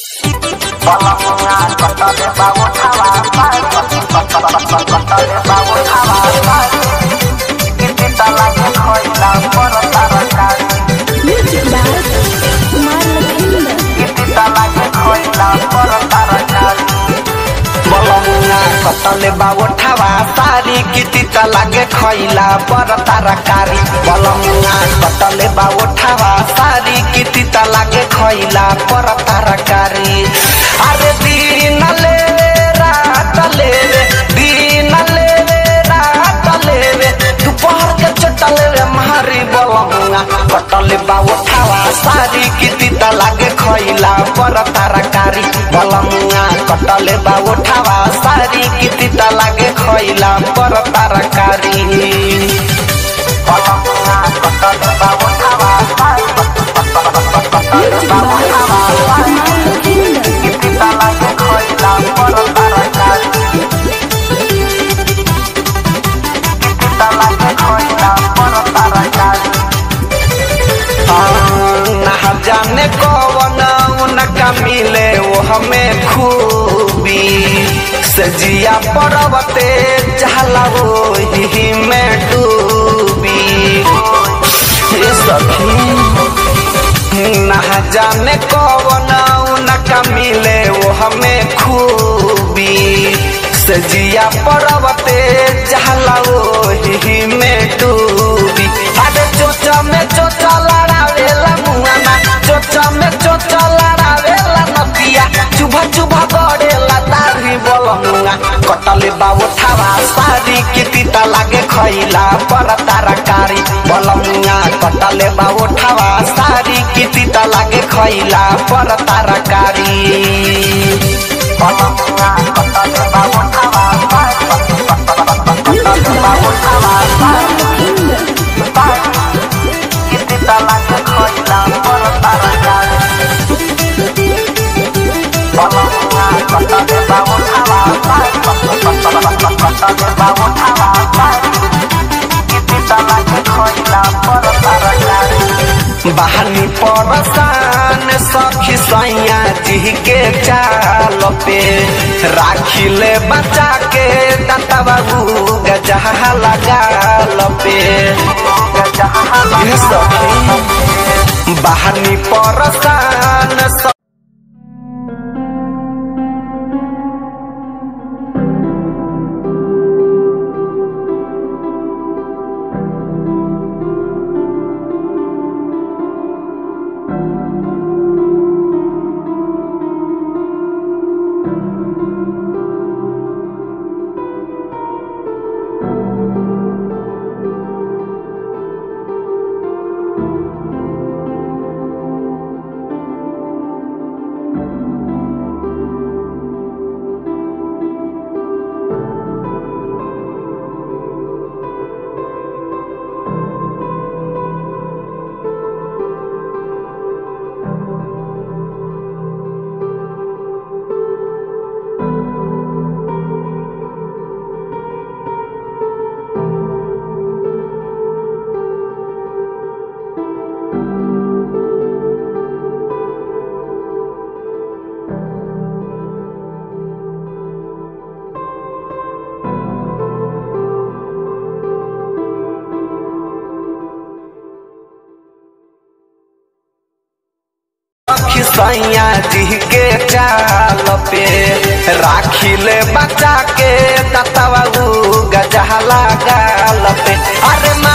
Music by Kumar Lakhinder. कतले बाबोठावा सारी किति त लागे खैला पर तरकारी बलमुआ कतले बाबोठावा सारी किति त लागे खैला पर तरकारी अरे दिन ले रात ले दिन ले रात ले दोपहर के चटल रे मारी बलमुआ कतले बाबोठावा सारी किति त लागे खैला पर तरकारी बलमुआ कटले बाबोठावा सारी किति त लागे खैला पर तरकारी बलमुआ कटले बाबोठावा Music by Kumar Lakhinder. किति त लागे खैला पर तरकारी किति त लागे खैला पर तरकारी ना जाने कौन उनका मिले वो हमें खूबी सजिया पर्वते चहला वो ही में डूबी ये सखी ना जाने कौन उनका मिले वो हमें खूबी सजिया पर्वते चहला वो ही में डूबी अरे चोचा में चोचा लड़ावेला मुआना चोचा में चोचा लड़ावेला नदिया चुभा चुभा गड़ेला दाढ़ी बोलमुआ कटले बाबू थावा सारी किति त लागे खैला पर तरकारी बोलमुआ कटले बाबू थावा सारी किति त लागे खैला पर तरकारी बोलमुआ कटले बाबू थावा Music by Kumar Lakhinder. बहनी परसान सखी सैया जी के चाल पे राखी ले बचा के दाता बाबू गजहा लगाल पे ये सखी बहनी परसान स- सैया जी के चाल पे राखी ले बचा के दतवा गजहला गाल पे अरे